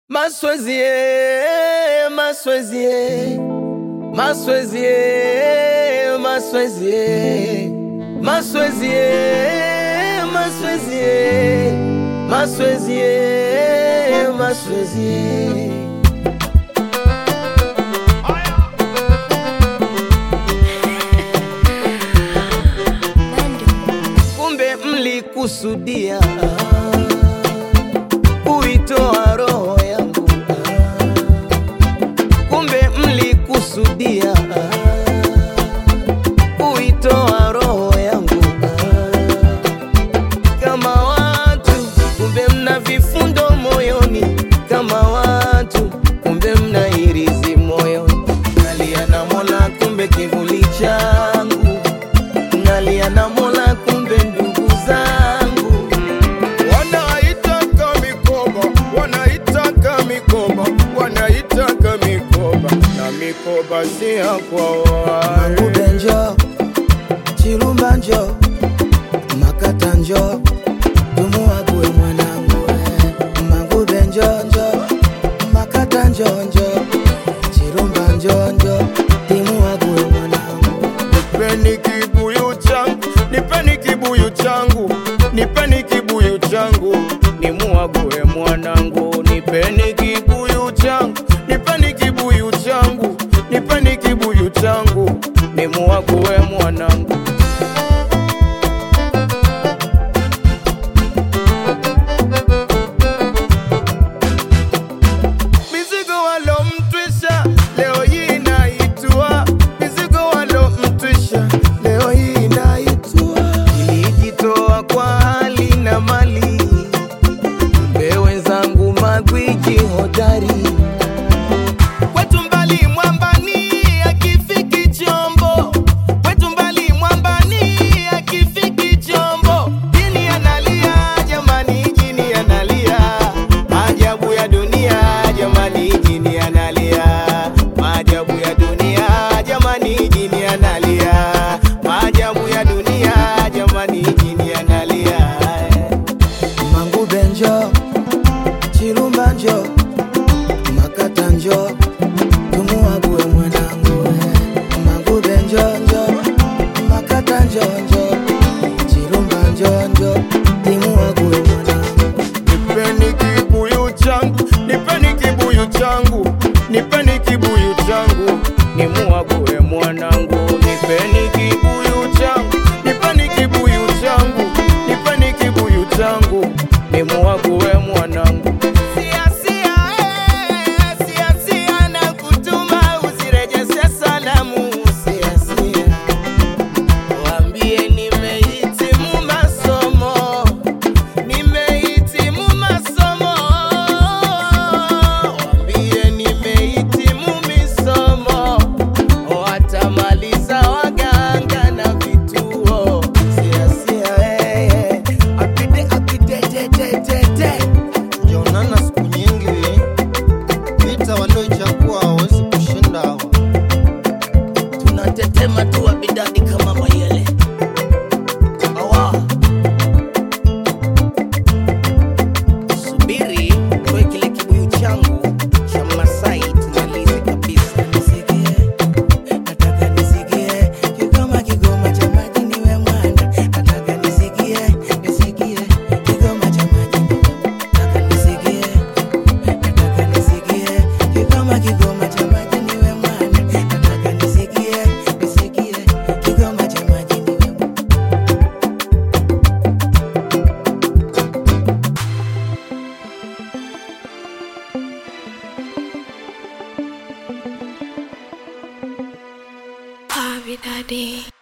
Maswezie, maswezie, maswezie, maswezie, maswezie, maswezie, maswezie, maswezie. Kumbe mlikusudia kuitoa roho yangu, kumbe mlikusudia kuitoa roho yangu. Kama watu kumbe mna vifundo moyoni, kama watu kumbe mna hirizi moyoni. Nalia na Mola, kumbe kivuli changu, nalia na Mola, kumbe ndugu zangu Wanaitaka mikoba, wanaitaka mikoba, wanaitaka mikoba, na mikoba si ya kwao. Mangube njo, Chilumba njo, Makata njo, tumuague mwanangu eh. Mangube njo njo, Makata njo njo, Chilumba njo njo, timuague mwanangu Nipeni kibuyu changu, nipeni kibuyu changu, nipeni kibuyu changu, nimuague mwanangu. Nipeni kibuyu changu, nipeni kibuyu changu, nipeni kibuyu changu, nimuague mwanangu. Mizigo walomtwisha leo hii naitua, mizigo walomtwisha leo hii naitua. Nilijitoa kwa hali na mali, mbe wenzangu magwiji hodari Kwetu mbali mwambani akifiki chombo, kwetu mbali mwambani akifiki chombo. Jini analia jamani, jini analia, maajabu ya dunia jamani, jini analia, maajabu ya dunia jamani, jini analia, maajabu ya dunia jamani, jini analia. Mangube njo, Chilumba njo, Makata njo, tumuague mwanangu eh. Mangube njo njo, Makata njo njo, Chilumba njo njo, timuague mwanangu Nipeni kibuyu changu, nipeni kibuyu changu, nipeni kibuyu changu, nimuague mwanangu. Nipeni kibuyu changu, nipeni kibuyu changu, nipeni kibuyu changu, nimuague mwanangu. Sia, sia, eh, sia, sia, na kutuma usirejeshe salamu. Sia, sia. Waambie nimehitimu masomo Nimehitimu masomo, waambie nimehitimu misomo, watamaliza waganga na vituo. Sia sia eh, eh, apide apide te te te te. Jaonana siku nyingi, vita walioichagua hawezi kushinda hawa. Tunatetema tu wabidadi kama mayele awa subiri toe kile kibuyu changu cha Masai tumalize kabisa. Nisikie, nataka nisikie kigoma kigoma cha maji niwe mwana. Nataka nisikie, nisikie kigoma cha maji niwe mwana. Nataka nisikie, nataka nisikie kigoma kigoma cha maji niwe mwana. Nataka nisikie, nisikie kigoma cha maji niwe mwana. Bobby Daddy.